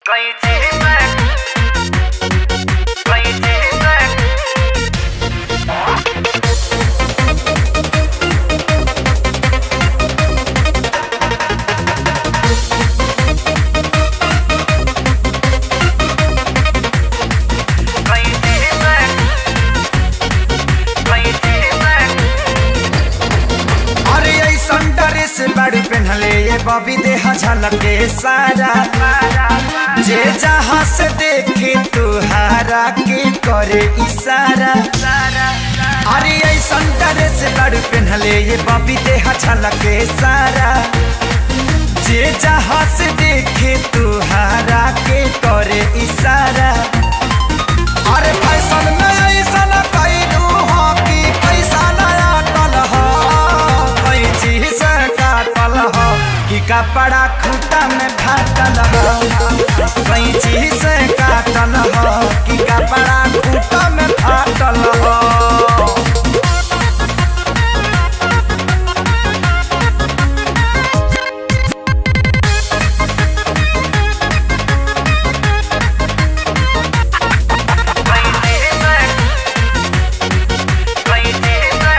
कहीं चीज है कहीं चीज है कहीं चीज है कहीं चीज है अरे ऐसन ड्रेस बड़ी पहनले ये बबी देह झलके सारा जे जहाँ से देखे तुहारा के करे इशारा अरे ऐसन ड्रेस बड़ी पहनले ये बबी देह झलके सारा जे जहाँ से देखे तुहारा के करे इशारा अरे फैशन में ऐसन कैलू हो कि पैसा नया टल हो कोई चीज से काटल हो कि कपड़ा खूटा में फाटल हो कोई चीज से काटल हो कि कपड़ा खूटा में फाटल हो कहीं चीज है कहीं चीज है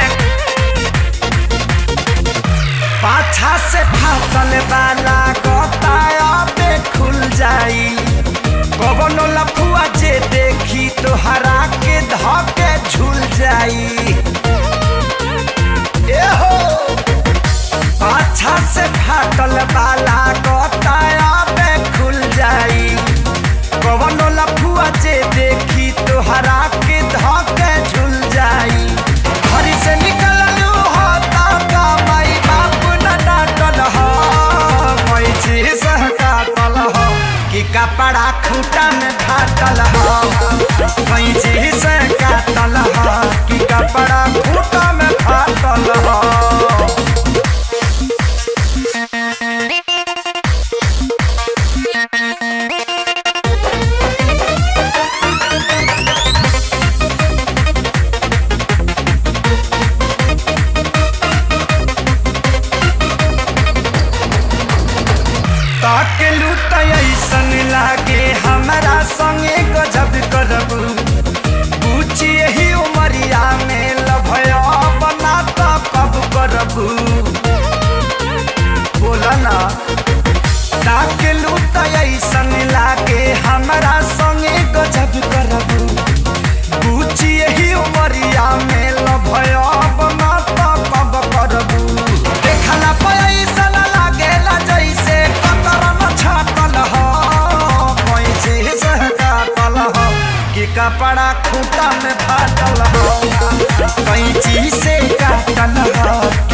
पाछा से फाटल वाला गोताया पे खुल जाई कवनो लफुआ जे देखी तोहरा के धके झूल जाई ए हो पाछा से फाटल वाला गोताया पे खुल जाई कवनो लफुआ जे देखी तोहरा के धके झूल जाई घरी से निकललू हो का माई बाप न डांटल हो कोई चीज काटल हो कि कपड़ा खूटा में फाटल हो कोई चीज काटल हो कि कपड़ा खूटा में फाटल हो ताकेलू त ऐसन लागे हमरा संगे गजब करबू पूछी यही उमरिया में लभया बना त कब करबू बोला ना ताकेलू त ऐसन लागे हमरा संगे गजब करबू पूछी यही उमरिया में लभया बना त कब करबू देखला पैसा लागेला जैसे कतरन छाटल हो कोई चीज काटल हो कि कपड़ा खूटा में फाटल हो कोई चीज से काटल हो